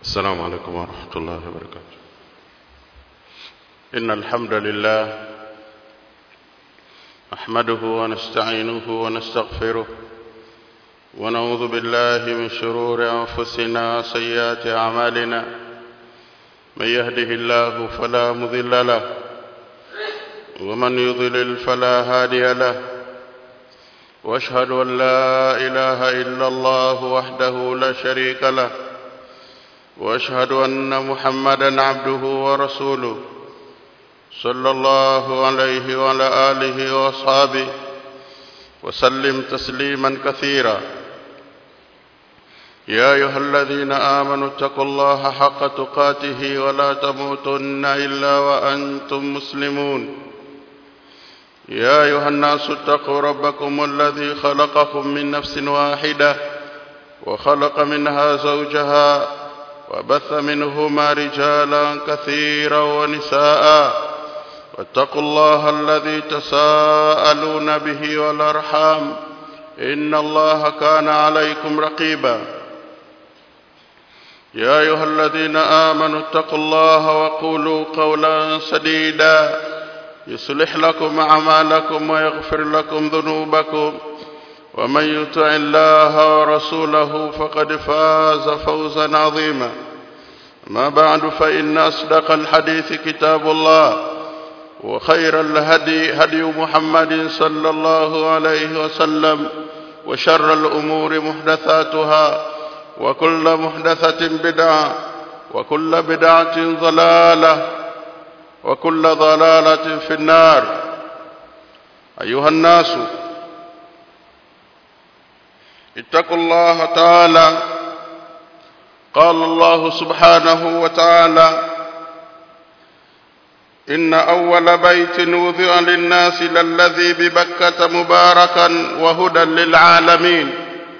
السلام عليكم ورحمة الله وبركاته إن الحمد لله نحمده ونستعينه ونستغفره ونعوذ بالله من شرور أنفسنا وسيئات أعمالنا من يهده الله فلا مضل له ومن يضلل فلا هادي له واشهد ان لا اله الا الله وحده لا شريك له واشهد ان محمدا عبده ورسوله صلى الله عليه وعلى اله واصحابه وسلم تسليما كثيرا يا ايها الذين امنوا اتقوا الله حق تقاته ولا تموتن الا وانتم مسلمون يا ايها الناس اتقوا ربكم الذي خلقكم من نفس واحده وخلق منها زوجها وبث منهما رجالا كثيرا ونساء واتقوا الله الذي تساءلون به والارحام ان الله كان عليكم رقيبا يا ايها الذين امنوا اتقوا الله وقولوا قولا سديدا يصلح لكم اعمالكم ويغفر لكم ذنوبكم ومن يطع الله ورسوله فقد فاز فوزا عظيما ما بعد فان اصدق الحديث كتاب الله وخير الهدي هدي محمد صلى الله عليه وسلم وشر الامور محدثاتها وكل محدثه بدعه وكل بدعه ضلاله وكل ضلاله في النار ايها الناس اتقوا الله تعالى قال الله سبحانه وتعالى ان اول بيت وضع للناس للذي ببكه مباركا وهدى للعالمين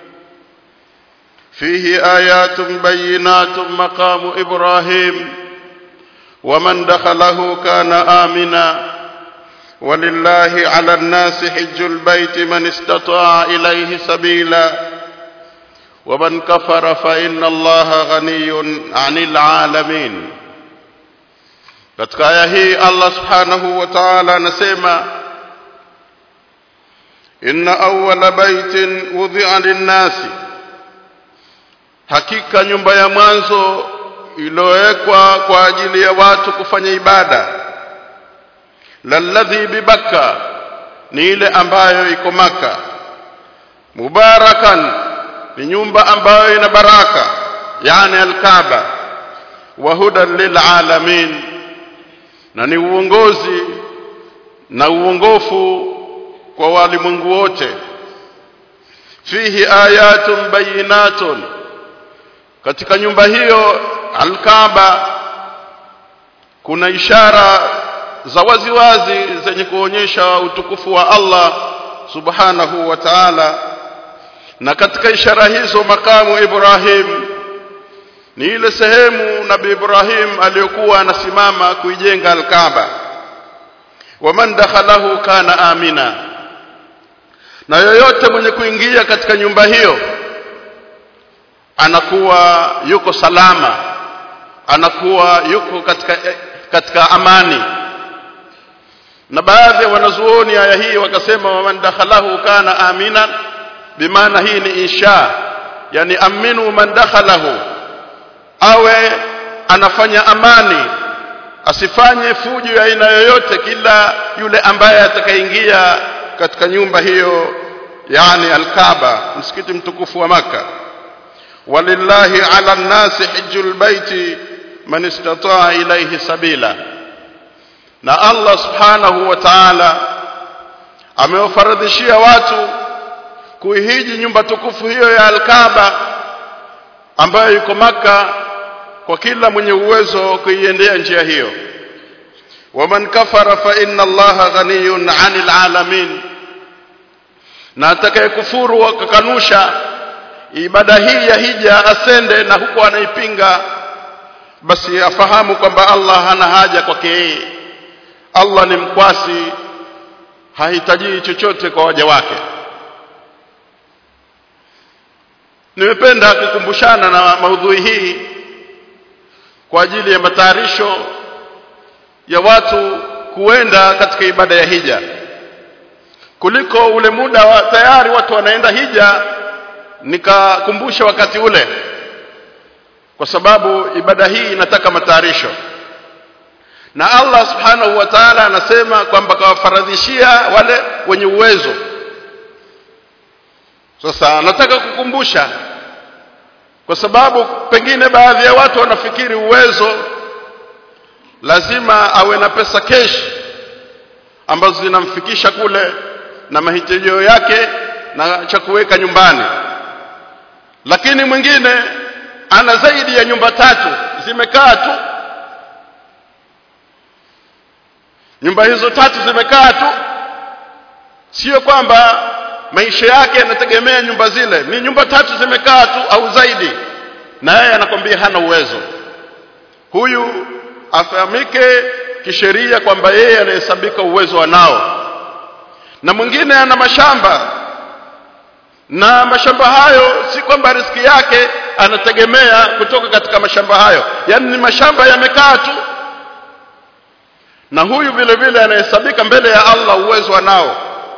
فيه ايات بينات مقام ابراهيم ومن دخله كان امنا ولله على الناس حج البيت من استطاع اليه سبيلا ومن كفر فان الله غني عن العالمين katika aya hii Allah subhanahu wa ta'ala anasema inna awwala baitin wudhi'a lin-nasi hakika nyumba ya mwanzo iliyowekwa kwa ajili ya watu kufanya ibada lalladhi bibakka ni ile ambayo iko maka mubarakan ni nyumba ambayo ina baraka yani alkaaba wa hudan lilalamin na ni uongozi na uongofu kwa walimwengu wote fihi ayatun bayinatun katika nyumba hiyo alkaaba kuna ishara za waziwazi zenye kuonyesha utukufu wa Allah subhanahu wa ta'ala na katika ishara hizo makamu Ibrahim ni ile sehemu nabii Ibrahim aliyokuwa anasimama kuijenga al-Kaaba waman dakhalahu kana amina na yoyote mwenye kuingia katika nyumba hiyo anakuwa yuko salama anakuwa yuko katika katika amani na baadhi ya wanazuoni aya hii wakasema waman dakhalahu kana amina bimaana hii ni insha yani aminu man dakhalahu awe anafanya amani asifanye fujo ya aina yoyote kila yule ambaye atakayeingia katika nyumba hiyo yani alkaaba msikiti mtukufu wa maka walillahi ala nnasi hijjul baiti man istataa ilayhi sabila na Allah subhanahu wa ta'ala amewafaradhishia watu kuihiji nyumba tukufu hiyo ya Al-Kaaba ambayo iko maka kwa kila mwenye uwezo kuiendea njia hiyo waman kafara fa inna Allaha ghaniyun 'anil 'alamin na atakayekufuru akakanusha ibada hii ya hija asende na huko anaipinga basi afahamu kwamba Allah hana haja kwake yeye Allah ni mkwasi hahitaji chochote kwa waja wake nimependa kukumbushana na maudhui hii kwa ajili ya matayarisho ya watu kuenda katika ibada ya hija kuliko ule muda wa tayari watu wanaenda hija nikakumbusha wakati ule kwa sababu ibada hii inataka matayarisho na Allah subhanahu wa ta'ala anasema kwamba kawafaradhishia wale wenye uwezo sasa nataka kukumbusha kwa sababu pengine baadhi ya watu wanafikiri uwezo lazima awe na pesa kesh ambazo zinamfikisha kule na mahitajio yake na cha kuweka nyumbani lakini mwingine ana zaidi ya nyumba tatu zimekaa tu nyumba hizo tatu zimekaa tu sio kwamba maisha yake yanategemea nyumba zile ni nyumba tatu zimekaa tu au zaidi na yeye anakwambia hana uwezo huyu afahamike kisheria kwamba yeye anahesabika uwezo anao na mwingine ana mashamba na mashamba hayo si kwamba riski yake anategemea kutoka katika mashamba hayo yani ni mashamba yamekaa tu na huyu vile vile anahesabika mbele ya Allah uwezo anao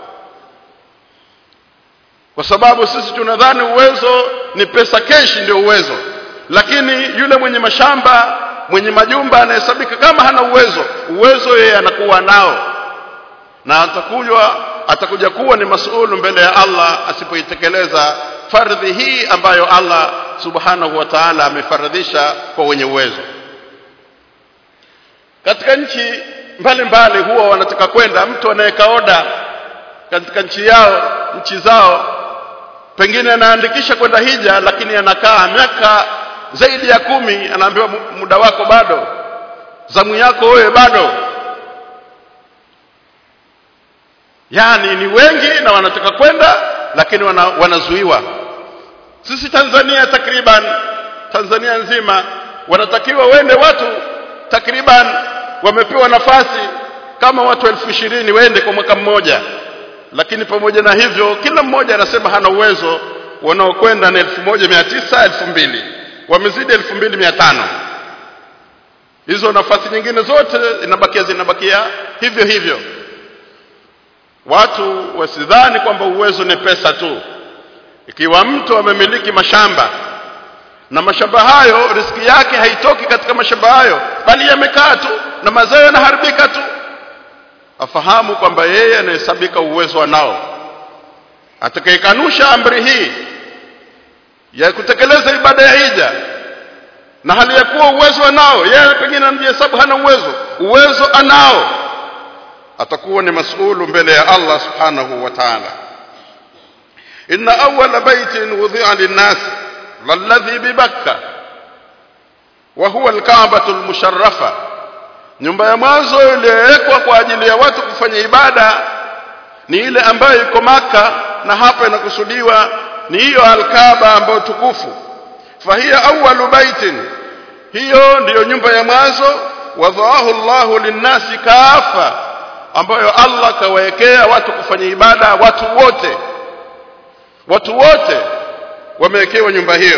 kwa sababu sisi tunadhani uwezo ni pesa keshi ndio uwezo lakini yule mwenye mashamba mwenye majumba anahesabika kama hana uwezo uwezo yeye anakuwa nao na atakuja atakuja kuwa ni masuulu mbele ya Allah asipoitekeleza fardhi hii ambayo Allah subhanahu wa ta'ala amefaradhisha kwa wenye uwezo katika nchi mbalimbali huwa wanataka kwenda mtu anaweka oda katika nchi yao nchi zao pengine anaandikisha kwenda hija lakini anakaa miaka zaidi ya kumi anaambiwa muda wako bado zamu yako wewe bado yani ni wengi na wanataka kwenda lakini wana, wanazuiwa sisi Tanzania takriban Tanzania nzima wanatakiwa wende watu takriban wamepewa nafasi kama watu elfu ishirini wende kwa mwaka mmoja lakini pamoja na hivyo kila mmoja anasema hana uwezo wanaokwenda na elfu moja mia tisa elfu mbili wamezidi elfu mbili mia tano hizo nafasi nyingine zote inabakia zinabakia hivyo hivyo watu wasidhani kwamba uwezo ni pesa tu ikiwa mtu amemiliki mashamba na mashamba hayo riski yake haitoki katika mashamba hayo bali yamekaa tu na mazao yanaharibika tu afahamu kwamba yeye anahesabika uwezo anao atakayekanusha amri hii ya kutekeleza ibada ya hija na hali ya kuwa uwezo anao yeye pengine anajihesabu hana uwezo uwezo anao atakuwa ni masulu mbele ya Allah subhanahu wa ta'ala inna awwala baitin wudi'a lin-nas lalladhi bi Bakka wa huwa al-Ka'batu al-musharrafa nyumba ya mwanzo iliyowekwa kwa ajili ya watu kufanya ibada ni ile ambayo iko maka na hapa inakusudiwa ni hiyo al-Kaaba ambayo tukufu fahiya awwalu baitin hiyo ndiyo nyumba ya mwanzo wadhaahu Allahu linnasi kafa ambayo Allah kawawekea watu kufanya ibada watu wote watu wote wamewekewa nyumba hiyo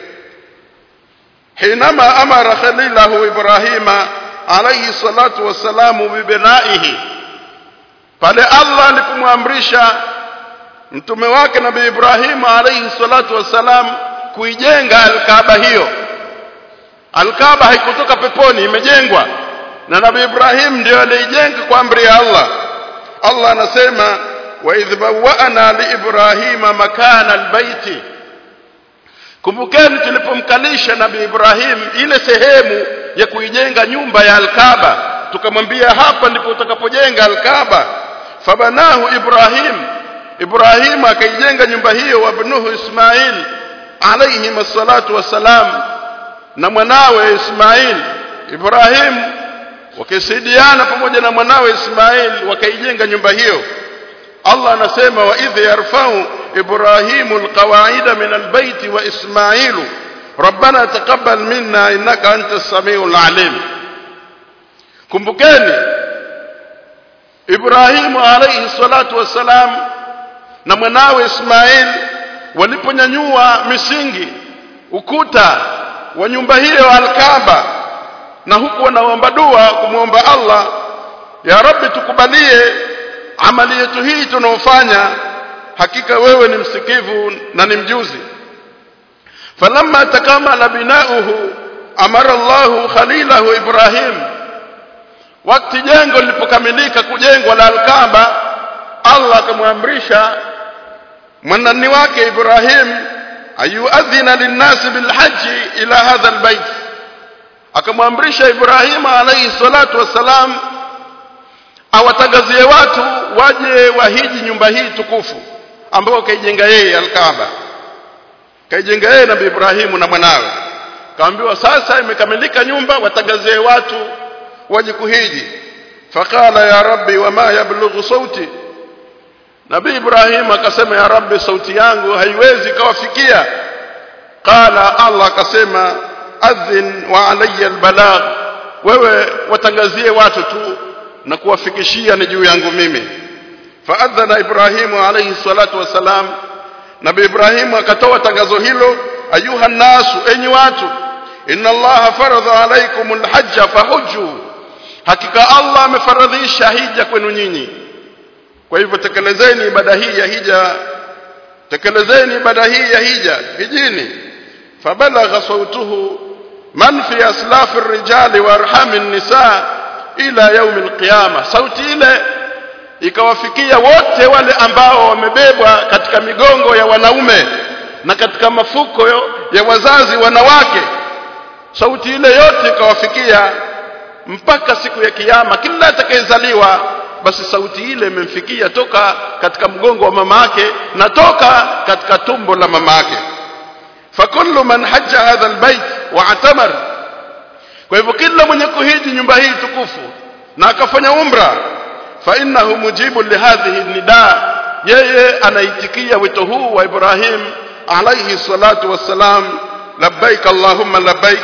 hinama amara khalilahu ibrahima alayhi salatu wassalamu bibinaihi pale Allah alipomwamrisha mtume wake nabii Ibrahim alayhi salatu wassalam kuijenga alkaaba hiyo alkaaba haikutoka peponi imejengwa na nabii Ibrahim ndio aliijenga kwa amri ya Allah Allah anasema wa idh bawwa'na li ibrahima makana albayti kumbukeni tulipomkalisha nabii Ibrahim ile sehemu ya kuijenga nyumba ya alkaaba tukamwambia hapa ndipo utakapojenga alkaaba fabanahu Ibrahim Ibrahim akaijenga nyumba hiyo wabnuhu Ismail alayhi masallatu wassalam na mwanawe Ismail Ibrahim wakisaidiana pamoja na mwanawe Ismail wakaijenga nyumba hiyo Allah anasema wa idh yarfa'u Ibrahimu alqawaida min albayt wa Ismailu ربنا تقبل منا انك انت السميع العليم kumbukeni Ibrahimu alayhi salatu wassalam na mwanawe Ismail waliponyanyua misingi ukuta wa nyumba hiyo al-Kaaba na huku wanaomba dua kumwomba Allah ya rabbi tukubalie amali yetu hii tunaofanya hakika wewe ni msikivu na ni mjuzi falamma takamala binauhu amara Allahu khalilahu Ibrahim wakati jengo lilipokamilika kujengwa la Al-Kaaba Allah akamwamrisha mwanani wake Ibrahim ayuadhina linnasi bilhaji ila hadha albayt akamwamrisha Ibrahim alayhi salatu wassalam awatangazie watu waje wahiji nyumba hii tukufu ambayo kaijenga yeye Al-Kaaba kaijenga yeye Nabii Ibrahimu na mwanawe kaambiwa sasa imekamilika nyumba watangazie watu waje kuhiji faqala ya rabbi wama yablughu sauti Nabii Ibrahim akasema ya rabbi sauti yangu haiwezi kawafikia qala Allah akasema adhin wa alayya albalagh wewe watangazie watu tu na kuwafikishia ni juu yangu mimi faadhana Ibrahimu alayhi salatu wasalam Nabii Ibrahim akatoa tangazo hilo ayuha nasu enyi watu inna allaha faradha alaykum alhajja fahujju hakika Allah amefaradhisha hija kwenu nyinyi kwa hivyo tekelezeni ibada hii ya hija tekelezeni ibada hii ya hija hijini fabalagha sautuhu man fi aslafi rijali wa arhami nisa ila yaumi alqiyama sauti ile ikawafikia wote wale ambao wamebebwa katika migongo ya wanaume na katika mafuko ya wazazi wanawake sauti ile yote ikawafikia mpaka siku ya kiyama kila atakayezaliwa basi sauti ile imemfikia toka katika mgongo wa mama yake na toka katika tumbo la mama yake fakullu man hajja hadha albayt wa atamar kwa hivyo kila mwenye kuhiji nyumba hii tukufu na akafanya umra fa innahu mujibu lihadhihi nida yeye anaitikia wito huu wa Ibrahim alayhi salatu wassalam labbaik allahumma labbaik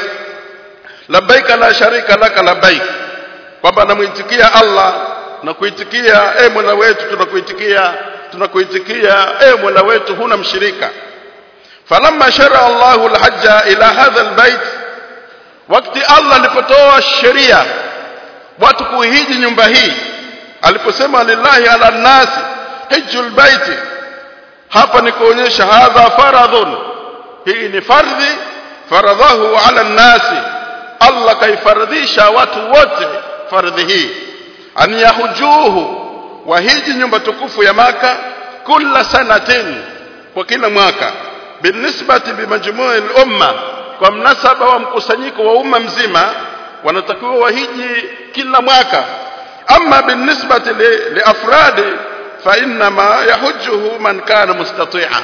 labbaik la sharika laka labbaik kwamba anamuitikia Allah na kuitikia e Mola wetu tunakuitikia tunakuitikia e Mola wetu huna mshirika falamma shara Allahu alhajja ila hadha albayt wakati Allah alipotoa sheria watu kuhiji nyumba hii aliposema lillahi ala nasi hijjul baiti hapa ni kuonyesha hadha faradhun hii ni fardhi faradhahu ala nasi Allah kaifaradhisha watu wote fardhi hii an yahujuhu wahiji nyumba tukufu ya maka kila sanatin kwa kila mwaka binisbati bimajmui al-umma kwa mnasaba wa mkusanyiko wa umma mzima wanatakiwa wahiji kila mwaka ama binisbati liafradi fa inma yahujjuhu man kana mustati'a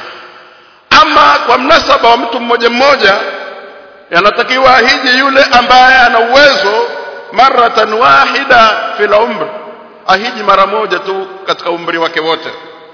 ama kwa mnasaba wa mtu mmoja mmoja yanatakiwa ahiji yule ambaye ana uwezo maratan wahida fil umr ahiji mara moja tu katika umri wake wote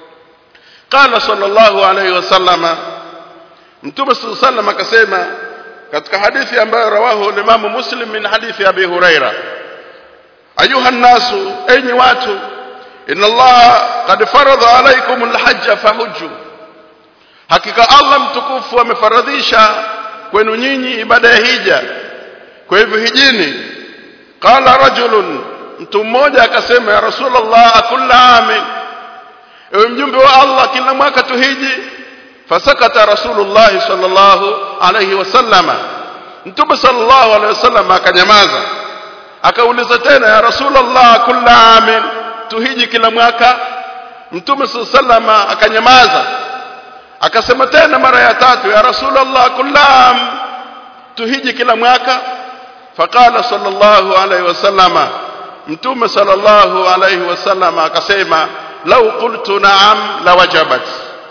qala sallallahu alayhi wasallama mtume sallallahu alayhi akasema katika hadithi ambayo rawahu limamu muslim min hadithi abi huraira ayuha nasu enyi watu inna allaha qad faradha alaykum alhajj fahujju hakika allah mtukufu amefaradhisha kwenu nyinyi ibada ya hija kwa hivyo hijini qala rajulun mtu mmoja akasema ya rasulullah akulla amin ewe mjumbe wa allah kila mwaka tuhiji fasakata rasulullah sallallahu alayhi wasallama mtume sallallahu alayhi wasallam akanyamaza akauliza tena ya rasulullah kulla amin tuhiji kila mwaka mtume sallallahu alayhi akanyamaza akasema tena mara ya tatu ya rasulullah kulla am tuhiji kila mwaka faqala sallallahu alayhi wasallama mtume sallallahu alayhi wasallam akasema lau qultu na'am la wajabat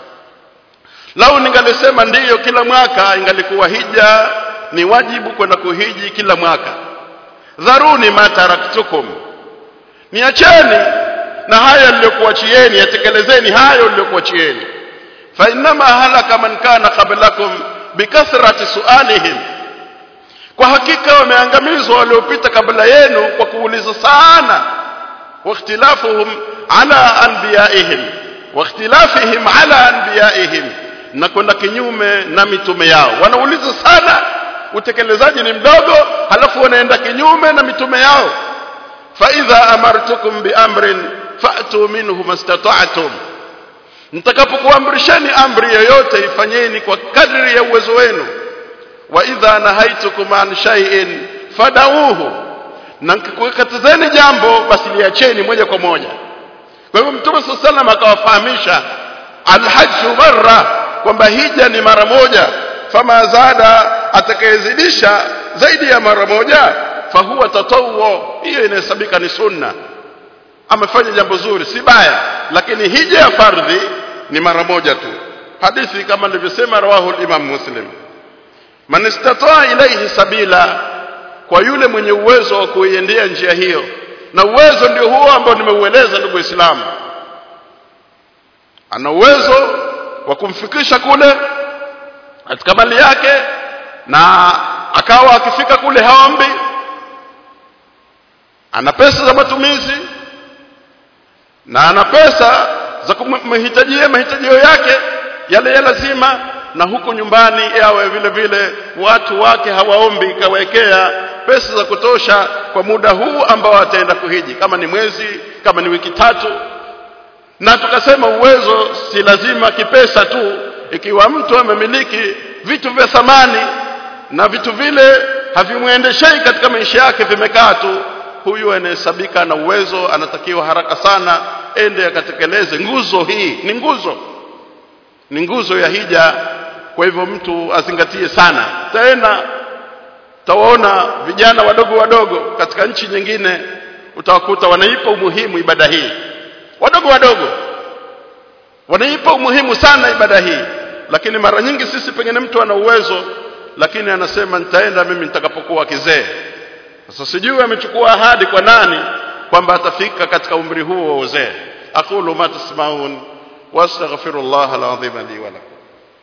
lau ningalisema ndiyo kila mwaka ingalikuwa hija ni wajibu kwenda kuhiji kila mwaka dharuni ma taraktukum niacheni na haya niliyokuachieni yatekelezeni hayo niliyokuachieni fa inma halaka man kana qablakum bikathrati sualihim kwa hakika wameangamizwa waliopita kabla yenu kwa kuuliza sana واختلافهم على انبيائهم واختلافهم على انبيائهم na kwenda kinyume na mitume yao wanauliza sana utekelezaji ni mdogo halafu wanaenda kinyume na mitume yao fa idha amartukum bi amrin fa'tu minhu mastata'tum nitakapokuamrisheni amri yoyote ifanyeni kwa kadri ya uwezo wenu wa idha nahaitukum an shay'in fadauhu na nikikukatazeni jambo basi liacheni moja kwa moja kwa hivyo mtume sallallahu alaihi wasallam akawafahamisha alhajju marra kwamba hija ni mara moja fama zada atakayezidisha zaidi ya mara moja fahuwa tatawwu hiyo inahesabika ni sunna amefanya jambo zuri si baya lakini hija ya fardhi ni mara moja tu hadithi kama nilivyosema rawahu imam muslim man istataa ilayhi sabila kwa yule mwenye uwezo wa kuiendea njia hiyo na uwezo ndio huo ambao nimeueleza ndugu waislamu ana uwezo wa kumfikisha kule katika mali yake na akawa akifika kule haombi ana pesa za matumizi na ana pesa za kumhitajia mahitajio yake yale ya lazima na huku nyumbani yawe vile vile watu wake hawaombi kawekea pesa za kutosha kwa muda huu ambao ataenda kuhiji kama ni mwezi kama ni wiki tatu na tukasema uwezo si lazima kipesa tu ikiwa mtu amemiliki vitu vya thamani na vitu vile havimwendeshei katika maisha yake vimekaa tu huyu anahesabika na uwezo anatakiwa haraka sana ende akatekeleze nguzo hii ni nguzo ni nguzo ya hija kwa hivyo mtu azingatie sana tena utawaona vijana wadogo wadogo katika nchi nyingine utawakuta wanaipa umuhimu ibada hii wadogo wadogo wanaipa umuhimu sana ibada hii lakini mara nyingi sisi pengine mtu ana uwezo lakini anasema nitaenda mimi nitakapokuwa kizee sasa sijui amechukua ahadi kwa nani kwamba atafika katika umri huo wa uzee aqulu ma tasmaun wastaghfirullah alazim li wa lakum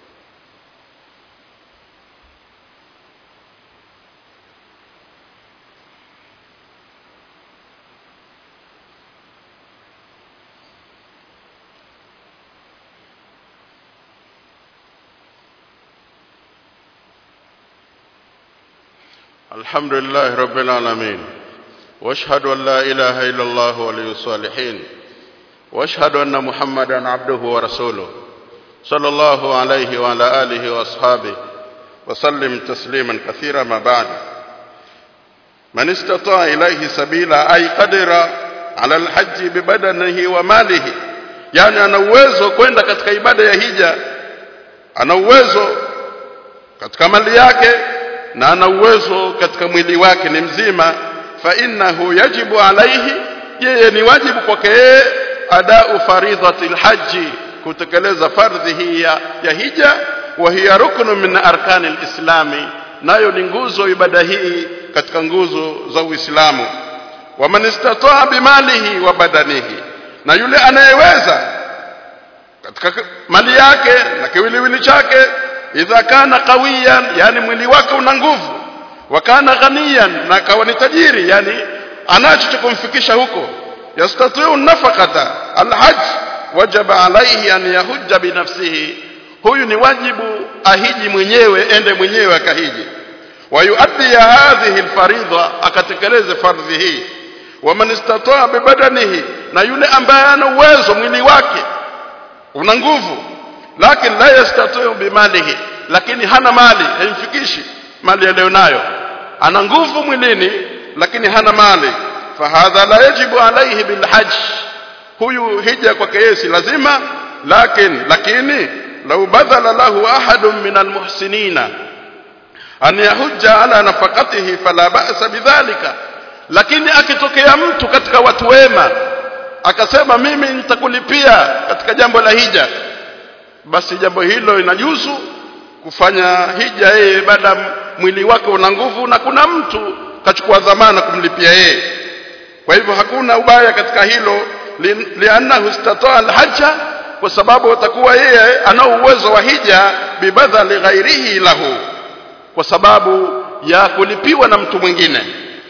الحمد لله رب العالمين واشهد ان لا اله الا الله ولي الصالحين واشهد ان محمدا عبده ورسوله صلى الله عليه وعلى اله واصحابه وسلم تسليما كثيرا ما بعد من استطاع اليه سبيلا اي قدر على الحج ببدنه وماله yani ana uwezo kwenda katika ibada ya hija ana uwezo katika mali yake na ana uwezo katika mwili wake ni mzima fa innahu yajibu alaihi yeye ni wajibu kwake yeye adau faridhati alhaji kutekeleza fardhi hii ya, ya hija wa hiya ruknu min arkani alislami nayo ni nguzo ibada hii katika nguzo za Uislamu wa man istataa bimalihi wa badanihi na yule anayeweza katika mali yake na kiwiliwili chake idha kana qawiyan yani mwili wake una nguvu wa kana ghaniyan na kawa ni tajiri yani anacho cha kumfikisha huko yastatiu nafaqata alhajj wajaba alayhi an yahujja binafsihi huyu ni wajibu ahiji mwenyewe ende mwenyewe akahiji wa yuaddi hadhihi alfaridha akatekeleze fardhi hii wa man istataa bibadanihi na yule ambaye ana uwezo mwili wake una nguvu lakini la yastatiu bimalihi lakini hana mali haimfikishi mali aliyonayo ana nguvu mwilini lakini hana mali fahadha la yajibu alayhi bilhajj huyu hija kwake yeye si lazima lakini lakini lau badhala lahu ahadun min almuhsinina an yahujja ala nafaqatihi fala ba'sa bidhalika lakini akitokea mtu katika watu wema akasema mimi nitakulipia katika jambo la hija basi jambo hilo inajuzu kufanya hija yeye baada mwili wake una nguvu na kuna mtu kachukua dhamana kumlipia yeye kwa hivyo hakuna ubaya katika hilo liannahu istataa alhajja kwa sababu atakuwa yeye ana uwezo wa hija bibadhali ghairihi lahu kwa sababu ya kulipiwa na mtu mwingine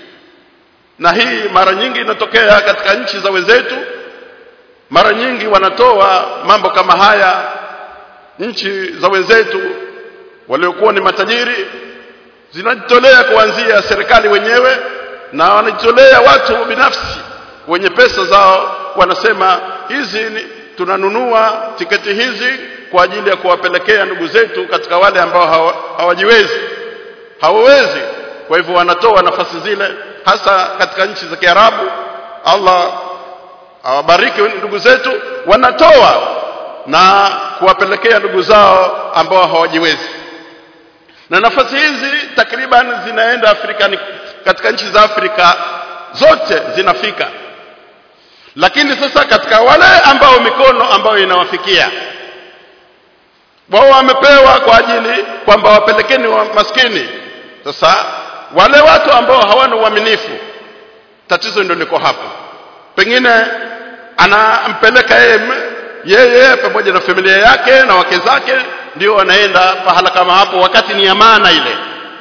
na hii mara nyingi inatokea katika nchi za wenzetu mara nyingi wanatoa mambo kama haya nchi za wenzetu waliokuwa ni matajiri zinajitolea kuanzia serikali wenyewe na wanajitolea watu binafsi wenye pesa zao wanasema hizi ni, tunanunua tiketi hizi kwa ajili ya kuwapelekea ndugu zetu katika wale ambao hawa, hawajiwezi hawawezi kwa hivyo wanatoa nafasi zile hasa katika nchi za Kiarabu Allah awabariki ndugu zetu wanatoa na kuwapelekea ndugu zao ambao hawajiwezi na nafasi hizi takriban zinaenda Afrika katika nchi za Afrika zote zinafika lakini sasa katika wale ambao mikono ambayo inawafikia wao wamepewa kwa ajili kwamba wapelekeni wa maskini sasa wale watu ambao hawana uaminifu tatizo ndio liko hapo pengine anampeleka yeye yeye pamoja na familia yake na wake zake ndio wanaenda pahala kama hapo wakati ni amana ile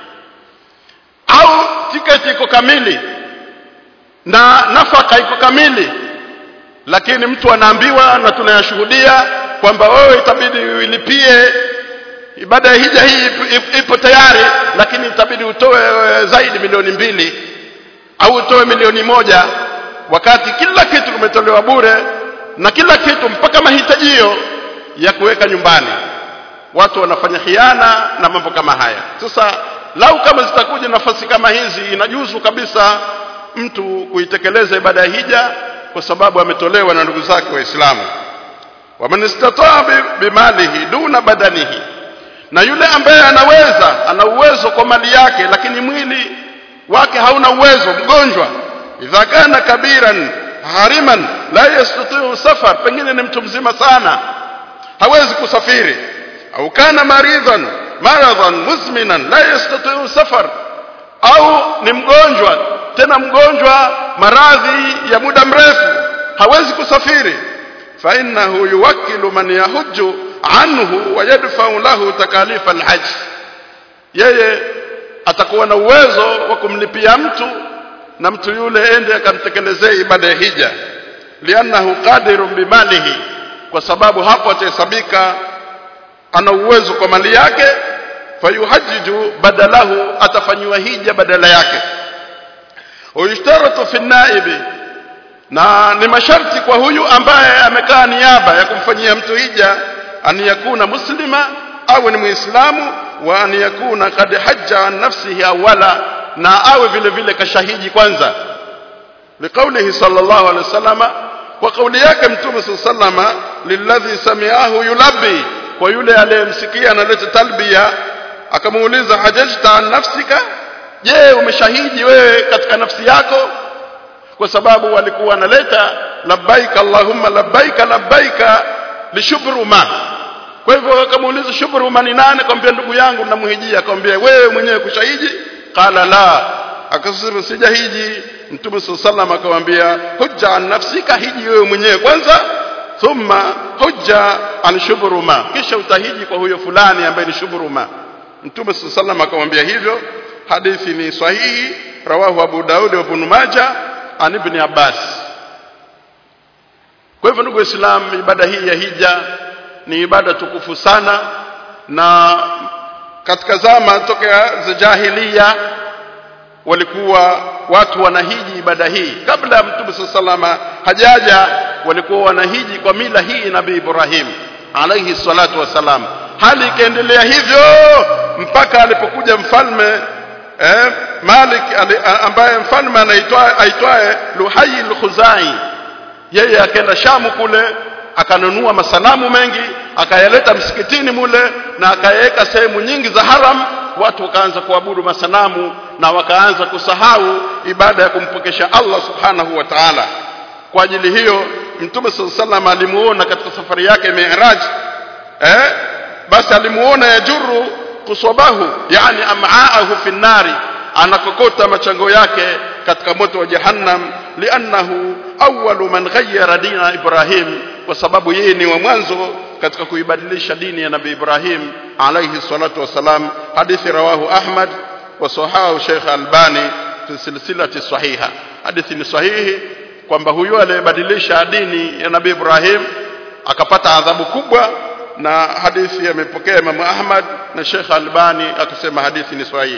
au tiketi iko kamili na nafaka iko kamili lakini mtu anaambiwa na tunayashuhudia kwamba wewe itabidi uilipie ibada ya hija hii ipo tayari lakini itabidi utoe zaidi milioni mbili au utoe milioni moja wakati kila kitu kimetolewa bure na kila kitu mpaka mahitajio ya kuweka nyumbani watu wanafanya khiana na mambo kama haya sasa lau kama zitakuja nafasi kama hizi inajuzu kabisa mtu kuitekeleza ibada ya hija kwa sababu ametolewa na ndugu zake waislamu waman istataa bimalihi duna badanihi na yule ambaye anaweza ana uwezo kwa mali yake lakini mwili wake hauna uwezo mgonjwa idha kana kabiran hariman la yastatiu safar pengine ni mtu mzima sana hawezi kusafiri au kana maridhan maradhan muzminan la yastatiu safar au ni mgonjwa tena mgonjwa maradhi ya muda mrefu hawezi kusafiri fa innahu yuwakkilu man yahujju anhu wa yadfa'u lahu takalifa alhajj yeye atakuwa na uwezo wa kumlipia mtu na mtu yule ende akamtekelezee ibada ya hija liannahu qadirun bimalihi kwa sababu hapo atahesabika ana uwezo kwa mali yake fayuhajjiju badalahu atafanyiwa hija badala yake uyishtaratu fi naibi na ni masharti kwa huyu ambaye amekaa niaba ya kumfanyia mtu hija an yakuna muslima au ni muislamu wa an yakuna kad hajja an nafsihi awala na awe vile vile kashahidi kwanza liqaulihi sallallahu alaihi wasallama kwa kauli yake mtume sallama lilladhi sami'ahu yulabbi kwa yule aliyemsikia analeta talbia akamuuliza hajajta an nafsika je umeshahidi wewe katika nafsi yako kwa sababu walikuwa wanaleta labbaika allahumma labbaika labbaika lishubruma kwa hivyo akamuuliza shubruma ni nani akamwambia ndugu yangu namhijia akamwambia wewe mwenyewe kushahidi qala la akasema sijahiji mtume sallallahu akamwambia hujja an nafsika hiji wewe mwenyewe kwanza thumma hujja an shubruma kisha utahiji kwa huyo fulani ambaye ni shubruma mtume sallallahu akamwambia hivyo hadithi ni sahihi rawahu abu daud wa ibn majah an ibn abbas kwa hivyo ndugu waislamu ibada hii ya hija ni ibada tukufu sana na katika zama tokea za jahiliya walikuwa watu wanahiji ibada hii kabla ya mtume salama hajaja walikuwa wanahiji kwa mila hii nabii Ibrahim alayhi salatu wasalam hali ikaendelea hivyo mpaka alipokuja mfalme eh, Malik ali, ambaye mfalme anaitwa aitwaye Luhai al-Khuzai yeye akaenda Shamu kule akanunua masanamu mengi akayaleta msikitini mule na akayaweka sehemu nyingi za haram watu wakaanza kuabudu masanamu na wakaanza kusahau ibada ya kumpokesha Allah subhanahu wa ta'ala kwa ajili hiyo mtume sallallahu alimuona katika safari yake Mi'raj eh basi alimuona yajuru kuswabahu yani am'aahu fi nari anakokota machango yake katika moto wa jahannam liannahu awwalu man ghayyara dina Ibrahim kwa sababu yeye ni wa mwanzo katika kuibadilisha dini ya Nabii Ibrahim alayhi salatu wasalam hadithi rawahu Ahmad wa sahahu Sheikh Albani fi silsilati sahiha hadithi ni sahihi kwamba huyu aliyebadilisha dini ya Nabii Ibrahim akapata adhabu kubwa na hadithi amepokea Imam Ahmad na Sheikh Albani akasema hadithi ni sahihi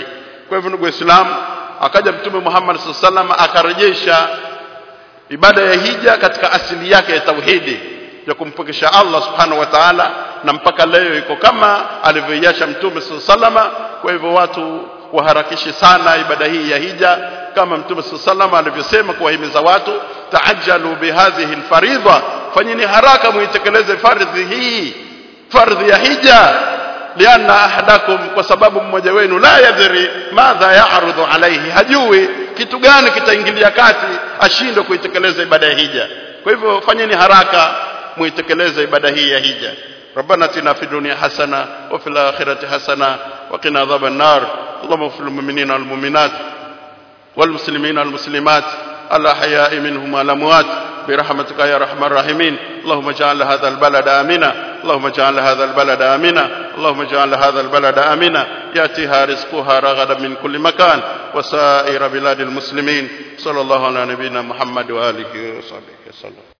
kwa hivyo ndugu waislamu akaja mtume Muhammad sallallahu akarejesha ibada ya hija katika asili yake ya tauhidi ya kumpokesha Allah subhanahu wa ta'ala na mpaka leo iko kama alivyoiacha mtume sallallahu kwa hivyo watu waharakishe sana ibada hii ya hija kama mtume sallallahu alivyosema kuwahimiza watu taajjalu bihadhihi alfaridha fanyeni haraka muitekeleze fardhi hii fardhi ya hija lianna ahadakum kwa sababu mmoja wenu la yadhri madha ya'rudu alayhi hajui kitu gani kitaingilia kati ashindwe kuitekeleza ibada ya hija kwa hivyo fanyeni haraka muitekeleze ibada hii ya hija ربنا اتنا في الدنيا حسنه وفي الاخره حسنه وقنا عذاب النار اللهم اغفر للمؤمنين والمؤمنات والمسلمين والمسلمات الاحياء منهم والاموات برحمتك يا ارحم الراحمين اللهم اجعل هذا البلد امنا اللهم اجعل هذا البلد امنا اللهم اجعل هذا البلد امنا ياتيها رزقها رغدا من كل مكان وسائر بلاد المسلمين صلى الله على نبينا محمد واله وصحبه وسلم